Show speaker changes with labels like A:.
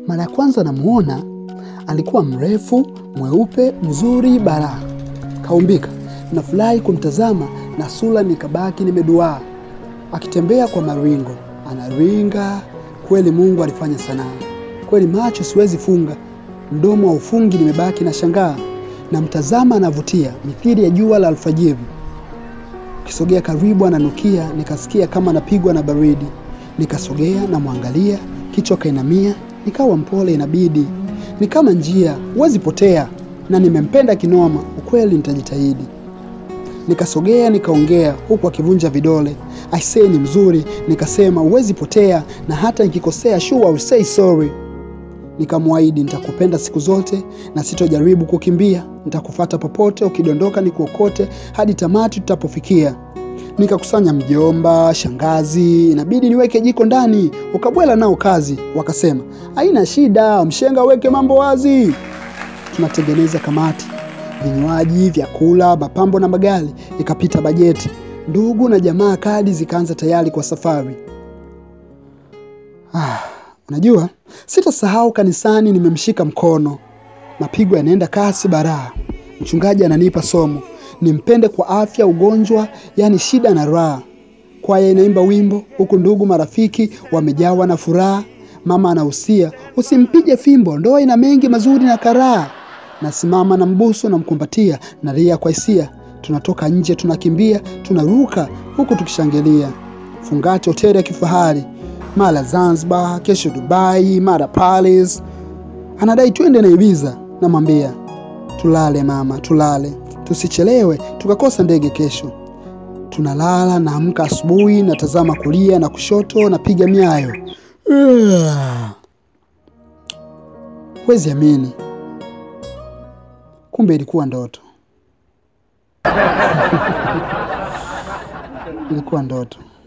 A: Mara ya kwanza namuona alikuwa mrefu, mweupe, mzuri, bara kaumbika. Nafurahi kumtazama na sura nikabaki nimeduaa, akitembea kwa maringo, anaringa kweli. Mungu alifanya sanaa kweli, macho siwezi funga, mdomo wa ufungi, nimebaki na shangaa, na mtazama anavutia mithili ya jua la alfajiri. Kisogea karibu, ananukia, nikasikia kama napigwa na baridi. Nikasogea namwangalia, kichwa kainamia, nikawa mpole, inabidi ni kama njia, huwezi potea, na nimempenda kinoma, ukweli nitajitahidi. Nikasogea nikaongea, huku akivunja vidole, aisee, ni mzuri. Nikasema huwezi potea, na hata nikikosea, sure I will say sorry. Nikamwahidi nitakupenda siku zote na sitojaribu kukimbia, nitakufata popote, ukidondoka nikuokote hadi tamati tutapofikia. Nikakusanya mjomba, shangazi, inabidi niweke jiko ndani, ukabwela nao kazi. Wakasema haina shida, mshenga weke mambo wazi. Tunatengeneza kamati, vinywaji, vyakula, mapambo na magari. Ikapita bajeti, ndugu na jamaa, kadi zikaanza tayari kwa safari. Ah, unajua sitasahau kanisani, nimemshika mkono, mapigo yanaenda kasi baraa. Mchungaji ananipa somo nimpende kwa afya, ugonjwa, yani shida na raha. Kwaya inaimba wimbo huku ndugu marafiki wamejawa na furaha. Mama anahusia usimpige fimbo, ndoa ina mengi mazuri na karaha. Nasimama na mbusu na mkumbatia, nalia kwa hisia. Tunatoka nje, tunakimbia, tunaruka huku tukishangilia. Fungate hoteli ya kifahari, mara Zanzibar, kesho Dubai, mara Paris. Anadai twende na Ibiza, namwambia tulale mama, tulale tusichelewe tukakosa ndege kesho. Tunalala, naamka asubuhi, natazama kulia na kushoto, napiga miayo. Huwezi amini, kumbe ilikuwa ndoto. ilikuwa ndoto.